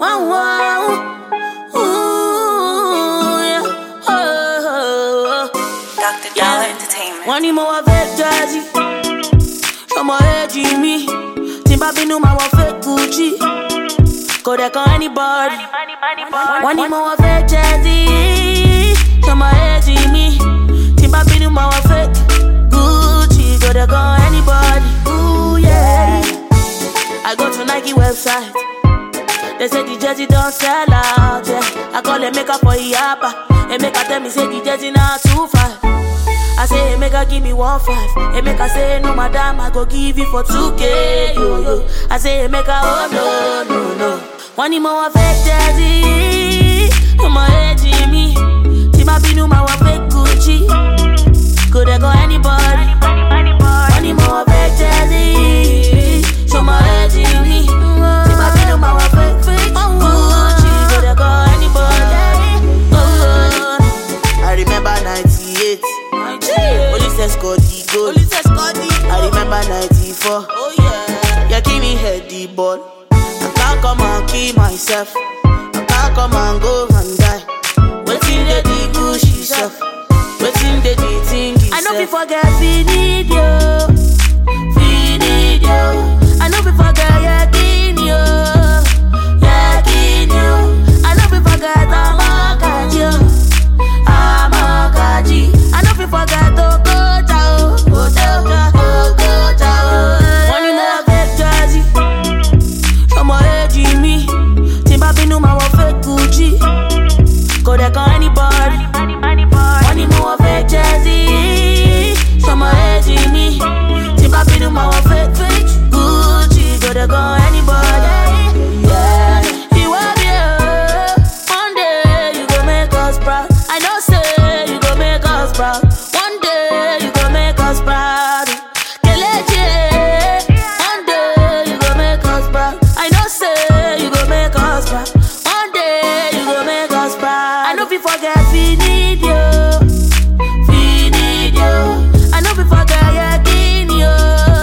Wow, wow. Ooh, yeah. Oh, oh, oh. Dr. Yeah. Dollar Entertainment. Wọ́n ní mo wọ fake jersey, ọmọ èjì mi, tí n bá bínú máa wọ fake Gucci, kò dẹ̀ kan anybody. Wọ́n ní mo wọ fake jersey, ọmọ èjì mi, tí n bá bínú máa wọ fake Gucci, kò dẹ̀ kan anybody. Ooh, yeah. I go to Nike website. They say the jersey don't sell out, yeah. I call them make up for Iapa. And make her tell me say the jersey now two five. I say, hey, make her give me one five. Hey, make her say, no, madam, I go give you for 2K. Yo, yo. I say, hey, make her, oh, no, no, no. One more fake jersey. I'm a edgy me. Tima Binu, my one fake Gucci. Could I go anybody? One more fake jersey. Show my edgy me. Tima Binu, my one fake fake Gucci. Could I go anybody? Oh, I remember 98. Police escort the goal. Police escort the I remember 94. Oh yeah. Yeah, give me head the ball. I can't come and kill myself. I can't come and go and die. Waiting the the Gucci self. Waiting the the thing I know itself. we forget we need you. We need you. I know we forget yakin you. Yakin you. I know we forget Amakaji. Amakaji. I know we forget Okocha. Okocha. Okocha. One you know fake jersey. Ọmọ èjì mi. Tí n bá bínú máa wọ fake Gucci. Kò dẹ̀ kan anybody. Wọ́n ní mo wọ fake jersey. Ṣọmọ èjì mi. Tí bá bínú máa wọ fake fake. Gucci kò dẹ̀ kan anybody. Yeah. Ìwọ bí o, one day you go make us proud. I know say you go make us proud. One day you go make us proud. Kelechi, one day you go make us proud. I know say you go make us proud. One day you go make us proud. I know we forget we need you. We need you. I know we forget yakin you.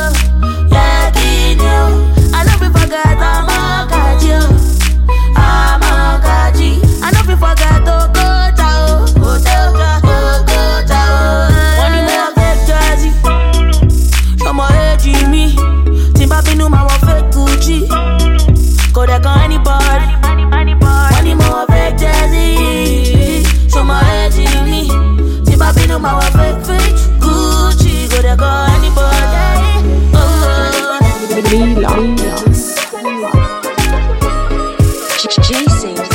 Yakin you. I know we forget Amakaji. Amakaji. I know we forget Okocha. Okocha. Okocha. One in more fake jersey. Ọmọ èjì mi. Tí n bá bínú máa wọ fake Gucci. Kò dẹ̀ kan anybody. Wọ́n ní mo wọ fake jersey. Ṣọmọ èjì mi. Tí n bá bínú máa wọ fake fake Gucci. Kò dẹ̀ kan anybody. Oh, oh, oh. Jason